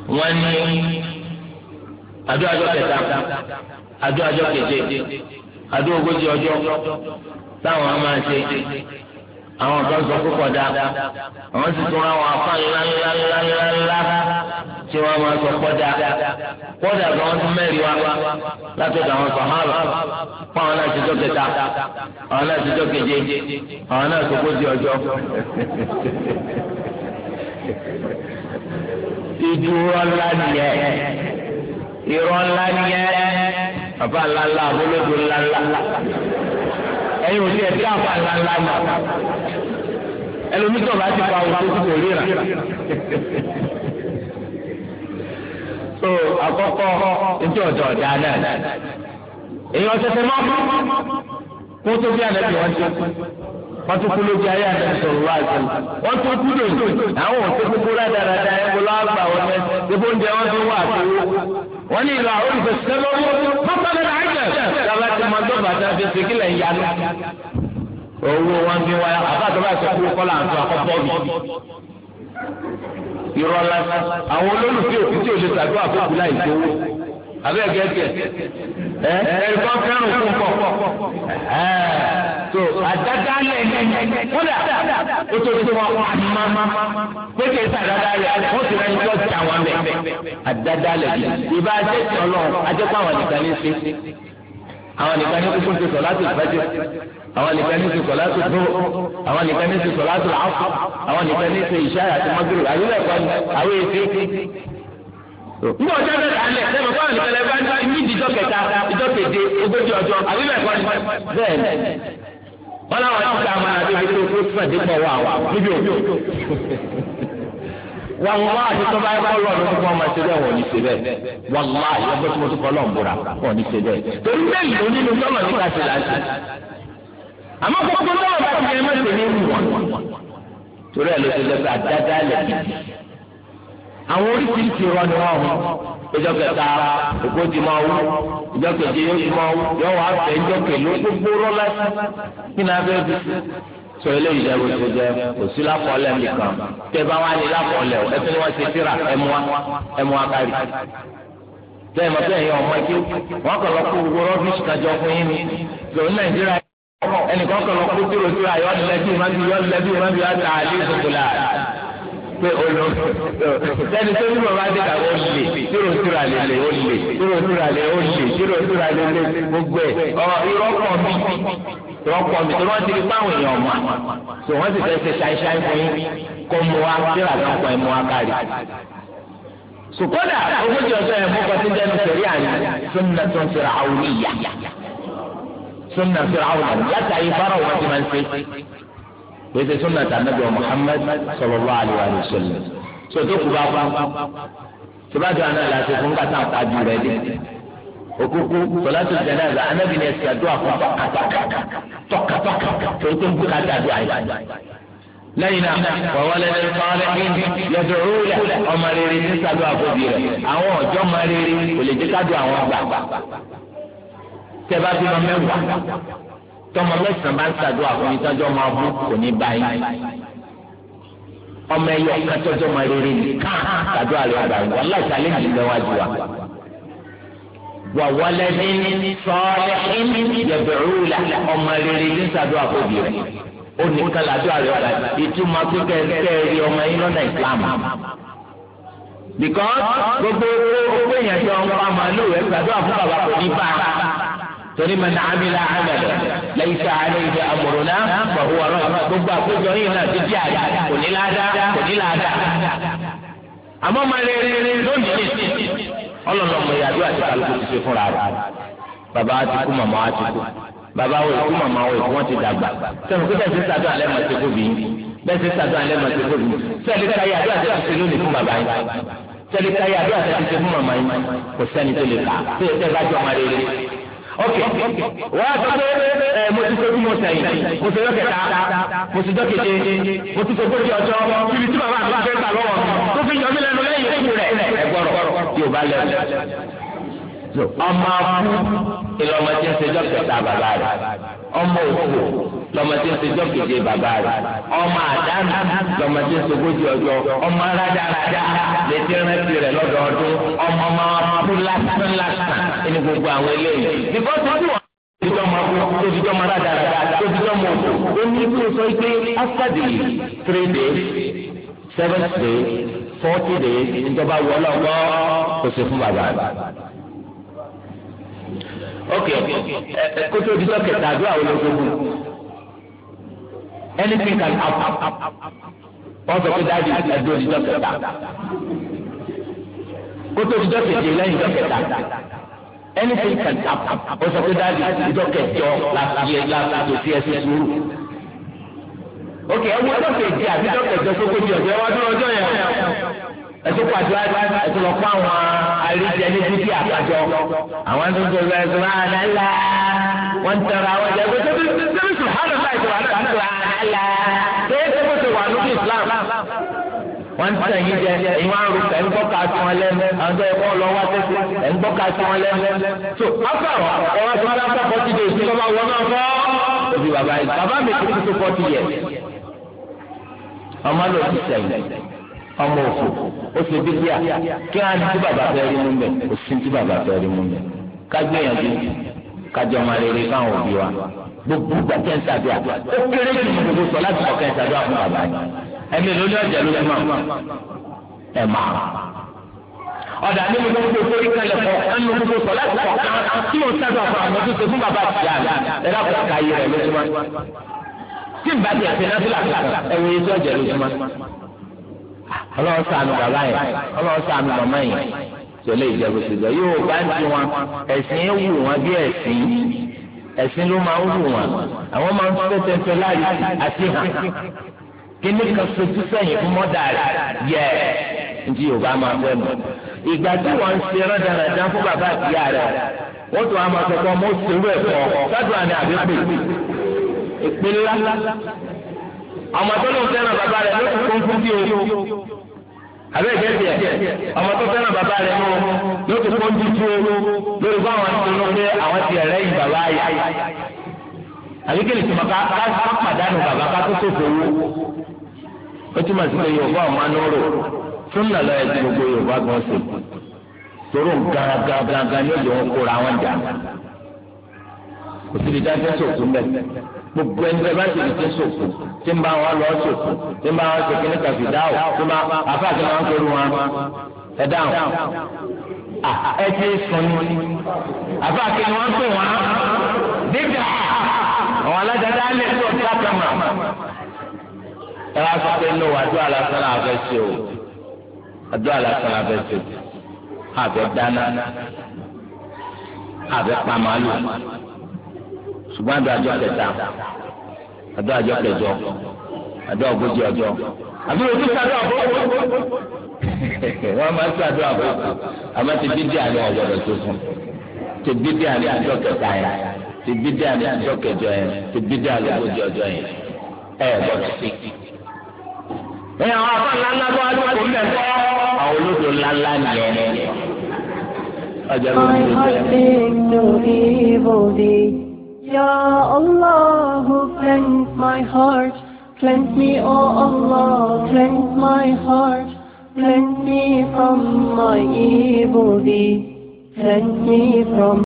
wọ́n ní àdó àjọ kẹta àdó àjọ keje àdó ogójì ọjọ́ táwọn máa ṣe àwọn kan sọ púpọ̀ dá àwọn sì tún àwọn afá ńláńláńláńlá tí wọ́n máa sọ pọ̀ dá kódà bí wọ́n tún mẹ́rin wá látọ̀dọ̀ àwọn sàmáàlà fún àwọn náà ṣèjọ́ kẹta àwọn náà ṣèjọ́ keje àwọn náà sọkójì ọjọ́. ìdúró ńlá nìyẹn irọ́ ńlá nìyẹn bàbá ńláńlá àbólódò ńláńlá ẹ̀yin ò ní ẹ̀ ká àbá ńláńlá mọ̀ ẹlòmítọ̀ bá ti fa òkú kò ríra. so àkọ́kọ́ ntí ọ̀dọ̀ ọ̀dà náà èyàn tẹ̀tẹ̀ máa kú kó tó bí ànábì wọn ti wọ́n tún kú lójú ayé ànábì sọ̀rọ̀ wá sí wọ́n tún kú lòdì àwọn òṣè kúkú rádaràda ẹ̀ kó lọ́wọ́ gbà wọn mẹ́ gbogbo oúnjẹ wọn tún wà tó wọ́n ní ìlú àwọn olùfẹ̀sẹ̀ lọ́wọ́ mọ́tàlẹ́ àjẹ́ sábà tí mo gbọ́ bàtà fi ṣe kílẹ̀ ń yanu owó wọn fi wáyà àbájọ bá sọ kúrú kọ́lá àti àkọ́kọ́ mi. irọ́ lásán àwọn olólùfẹ́ òfin tí o lè ṣàdúrà fún láì gbowó abẹ́ gẹ́gẹ́ ẹ ẹ̀ríkọ́ fẹ́ràn fún pọ̀ so àdáda lẹ̀ kódà ó tó tó wọn àmàmà pété sàdáda lẹ̀ wọ́n ti rẹ̀ ń tọ́ sí àwọn mẹ́ àdáda lẹ̀ ìbá ajẹ́sí ọlọ́run ajẹ́pọ̀ àwọn nìkan ní sí àwọn nìkan ní kúkú ti sọ láti ìfẹ́jọ́ àwọn nìkan ní ti sọlá tó dúró àwọn nìkan ní ti sọlá tó àfọ àwọn nìkan ní ti ìṣáyà àti mọ́gìrì àyẹ̀wò ẹ̀kọ́ ni àwọn èsì. Nígbà ọjọ́ bẹ́ẹ̀ kà á lẹ̀ sẹ́mi fún àwọn nìkan lẹ́gbẹ́ ní ìdíjọ́ kẹta ìjọ́ keje ogójì ọjọ́ àyẹ̀wò ẹ̀kọ́ ni bẹ́ẹ̀ ni. Wọ́n láwọn ti ká máa débi tó kó fún ẹ̀dínkọ̀ wà wà níbi òkú. Wàlúwà àti tọ́ba ẹ̀kọ́ lọ ló fún ọmọ ẹ̀ṣẹ̀ bẹ́ẹ̀ wọ́n ní ṣe bẹ́ẹ̀. Wàlúwà ẹ̀kọ́ tí mo tún kọ́ lọ́n búra wọ́n ní ṣe bẹ́ẹ̀. Torí bẹ́ẹ̀ ló nínú tọ́lọ̀ nípa ṣe láti àmọ́ gbogbo náà bá ti yẹ mẹsẹ ní ìlú wọn torí ẹ ló ti lẹsẹ àdáda lẹ gidi àwọn oríṣiríṣi irọ́ ni wọ́n mú ìjọ kẹta òkú ti máa wú ìjọ kẹjẹ yóò ti máa wú yóò wá fẹ ìjọ kẹló gbogbo rọlá kí ni abẹ́ bí sọ eléyìí jẹ́ bó ṣe jẹ́ kò sí lápọ̀ọ́lẹ̀ nìkan tẹ bá wà ní lápọ̀ọ́lẹ̀ o ẹsẹ̀ ni wọ́n ṣe síra ẹmu wa ẹmu wa kárí bẹ́ẹ̀ mọ̀ bẹ́ẹ̀ yẹn ọmọ ẹgbẹ́ wọn kàn lọ kó gbogbo rọ́bìṣì kájọ fún yín ni lòun Nàìjíríà ẹnìkan kan lọ kó tìrò tìrò ayọ́ lẹ́bí ìmájú yọ́ lẹ́bí ìmájú yọ́ ta àlẹ́ ìsòkò la pé olo sẹ́ni tó ní bàbá dé kàwé olè tìrò tìrò àlẹ́ lè olè tìrò tìrò àlẹ́ olè tìrò tìrò àlẹ́ lè gbogbo ẹ̀ ọ irọ́ pọ̀ mi irọ́ pọ̀ mi tó wọ́n ti di páwọn èèyàn mọ̀ tó wọ́n ti fẹ́ ṣe ṣáíṣáí fún yín kó mu wa tíra kan pọ̀ ẹ̀ mu wa kárí sùkọ́dà ogójì ọjọ́ ẹ̀ mú kọtí jẹ́nu sẹ̀rí àná sunna tó ń sẹ̀rẹ̀ àwòrán sunna firawuna láti ayé faraw wọn ti máa ń ṣe pèsè sunna ta nabi wa muhammad sallallahu alayhi wa sallam sọtò kuba fa tibadu ana láti fún kàtà àpájú rẹ dé òkúkú sọláṣí jẹnẹza anabi ní ẹsẹ àdúrà fún tọkàtọkà tọkàtọkà tó tó ń bú kàtà àdúrà yìí lẹ́yìn náà wàwọlé ní sọọlẹ yẹdùrúlẹ ọmọ rere ní sàdúrà fún bi rẹ àwọn ọjọ́ ọmọ rere kò lè dé kádùn àwọn gbà tẹ́bá bí ma mẹ́wàá tọmọ mẹ́sàn-án bá ń ṣàdúrà fún yín tọ́jú ọmọ abú kò ní báyìí ọmọ ẹyọ kátọ́jú ọmọ rere nìkan ṣàdúrà rẹ àgbà wọn láti alẹ́ yìí lẹ́wájú wa. wà wọlé ní sọ́ọ́lẹ́ yẹ̀bẹ̀rù la ọmọ rere ní ṣàdúrà fún òbí rẹ̀ ó nìkan làdúrà rẹ ọ̀gá ìtumọ̀ kíkẹ́ kẹ́ẹ̀rí ọmọ yín lọ́nà ìsìlámù because gbogbo owó èèyàn jọ ń pa màálù ẹ̀ ṣàdúrà fún bàbá kò ní bá a torí ma ní amílá amẹlẹ lẹ́yìn tí a lè ṣe àmọ̀rọ̀nà pàrọ̀ ọ̀rọ̀ gbogbo àkójọ yìí náà ti di àyà kò ní láàdá kò ní láàdá. àmọ́ máa lè rí rí lónìí ọlọ́lọ́mọ ìyàdó àti kálukú ti ṣe fúnra rẹ̀ bàbá wa ti kú màmá wa ti kú bàbá wo ìkú màmá wo ìkú wọn ti dàgbà sẹ́nu kí bẹ́ẹ̀ ti sàdó alẹ́ màá ti kú bí bẹ́ẹ̀ ti sàdó alẹ́ màá ti kú bí sẹ́ẹ̀lì káyà àdó àti ti ṣe lónìí fún bàbá yín sẹ́ẹ̀lì káyà àdó àti ti ṣe fún màmá yín kò sẹ́ni tó lè kà tó yẹ kẹ́ bá jọ máa rere ok wọ́n á sọ pé ẹ mo ti sojú mo sẹ́yìn mo ti lọ́kẹ̀ta mo ti dọ́kẹ̀tẹ̀ mo ti sojú ọjọ́ ọjọ́ ibi tí bàbá àti bàbá gbà lọ́wọ́ tó fi yọ mí lẹ́nu lẹ́yìn ikú rẹ̀ ẹ gbọ́rọ̀ tí o bá lẹ́nu. ọmọ akú ìlọmọ tí ń ṣe dọ́kẹ̀ta bàbá rẹ̀ ọmọ òkú lọ́mọdé ń ṣe jọ́kèjì bàbá rẹ̀ ọmọ àdánù lọ́mọdé ń ṣe ogójì ọjọ́ ọmọ rádaràdá létí rántí rẹ̀ lọ́dọọdún ọmọ máa kú lásán lásán ẹni gbogbo àwọn eléyìí. nígbà tó ti wọ́n tóbi ọmọ tóbi ọmọ rádaràdá tóbi ọmọ òkú ó ní kí o sọ pé after the three days seven days forty days ìjọba wọlé ọgbọ́ kò sí fún bàbá rẹ̀ ok kótó di dọ́kítà àdúrà wo ló gbogbo anything can happen wọ́n sọ pé dáàdi ẹ̀dọ́ di dọ́kítà kótó di dọ́kítà lẹ́yìn dọ́kítà anything can happen wọ́n sọ pé dáàdi dọ́kítà láti yẹ láti fi ẹsẹ̀ sùúrù ok ẹ wọ́n dọ́kítà àbí dọ́kítà tó kó di ọ̀dọ́ ẹ wá dúró ọjọ́ yẹn ẹtú pàdé ẹtú lọ fún àwọn àríjẹ ní bíbí àkàjọ àwọn tó ń tó lọ ẹsùn máa nàlá wọn ń tẹ̀ra àwọn ẹ̀jẹ̀ pé tẹ́bí tẹ́bí sùhánù láì tó wà lọ́wọ́ àti nàlá tẹ́bí tẹ́bí tó wà lókè Islam wọ́n ń tẹ̀ yín jẹ ẹ̀yin wá ń ro ẹ̀ ń gbọ́ ká sí wọn lẹ́nu àwọn tó yẹ kó lọ wá tẹ́sí ẹ̀ ń gbọ́ ká sí wọn lẹ́nu. tó afẹ́ àwọn ọ̀rọ̀ tí wọ́n dá fọ́tí dé sí lọ́wọ́ wọn náà fọ́. òbí bàbá yìí bàbá mi ti tó fọ́tí yẹ ọmọ ló ti sẹ́yìn ọmọ òfò ó ṣe bí díà kí wọn á ní tí bàbá fẹ́ rí mú mẹ́ kò sí tí bàbá fẹ́ rí mú mẹ́ ká gbìyànjú kájọ máa rere fáwọn òbí wa gbogbo gbàtẹ́ ń sàdúrà ó kéré jù ní gbogbo sọ láti kọ̀kẹ́ ń sàdúrà fún bàbá yìí ẹ̀mí ló ní ọjà ló máa ẹ̀ máa ọ̀dà nínú gbogbo torí kalẹ̀ kọ̀ ẹnu gbogbo sọ láti kọ̀kẹ́ tí yóò sàdúrà fún àwọn tó ṣe fún bàbá àti ìyá ẹ̀ lápò káyé rẹ̀ lójúmọ́ tí n bá tiẹ̀ fi náà fúlà ẹ̀wọ̀n yìí tó ọjà lójúmọ́ ọlọ́run ṣàánú bàbá yẹn ọlọ́run ṣàánú màmá yẹn tẹ̀lé ìjẹ́bù síbẹ̀ yóò bá ń ti wọn ẹ̀sìn ń wù wọn bí ẹ̀sìn ẹ̀sìn ló máa ń wù wọn àwọn máa ń fẹ́ tẹ́tẹ́ láàyè àti hàn kíní kan sojú sẹ́yìn fún mọ́dà rẹ̀ yẹ ntí yorùbá máa fẹ́ mọ̀ ìgbà tí wọ́n ń ṣe rẹ́dàrẹ́dà fún bàbá àtìyá rẹ̀ wọ́n tún àwọn akẹ́kọ̀ọ́ mọ́ òṣèlú ẹ̀kọ́ sádùn àná àbí pè ìpínlẹ̀ ọmọ tó ló ń fẹ́ràn bàbá rẹ̀ ló kún fún bí o àbẹ́ ìjẹ́sì ẹ̀ ọmọ tó fẹ́ràn bàbá rẹ̀ ló ló kún fún bí o lórí fún àwọn tó ló pé àwọn ti ẹ̀rẹ́ yìí bàbá yà àbí kí ni tí mo ká ká pàdánù bàbá ká tó tó fowó ó túmọ̀ sí pé yorùbá ọmọ anúrò fún nàlọ́ ẹ̀ tí gbogbo yorùbá gan ṣe tòrò gángan gángan ní òjò wọn kóra wọn jà kò síbi dájú sòkú mbẹ gbogbo ẹni tẹ bá ti di ti sòkò tí ń bá wọn lọ sòkò tí ń bá wọn sèké ní kàfídáwò tí ń bá àfa àti wọn kéré wọn ẹ dáhùn ẹ ti sùn ní àfa àti wọn pè wọn dídà àwọn alájàdá lè tó ọtá kama ẹ wá sọ pé lówó àdó àlàsán náà fẹ́ ṣe o àdó àlàsán náà fẹ́ ṣe o àbẹ dáná àbẹ pàmàlù ṣùgbọ́n àdó àjọ kẹta àdó àjọ kẹjọ àdó ogójì ọjọ́ àbí ojú sáré àbọ̀wọ̀ wọ́n máa ń sàdó àbọ̀wọ̀ àmọ́ ti dídí àní ọ̀gbọ̀dọ̀ tó fún ti dídí àní àjọ kẹta yẹn ti dídí àní àjọ kẹjọ yẹn ti dídí àní ogójì ọjọ́ yẹn ẹ gbọ́dọ̀ sí. ẹ àwọn àbá ńláńlá bá wà lóko ń bẹ̀ fọ́ àwọn olódò ńláńlá nìyẹn. ọjọ́ ló ń lò bẹ́ẹ̀. Ya Allah, who cleanse my heart, cleanse me, O Allah, cleanse my heart, cleanse me from my evil deeds, cleanse me from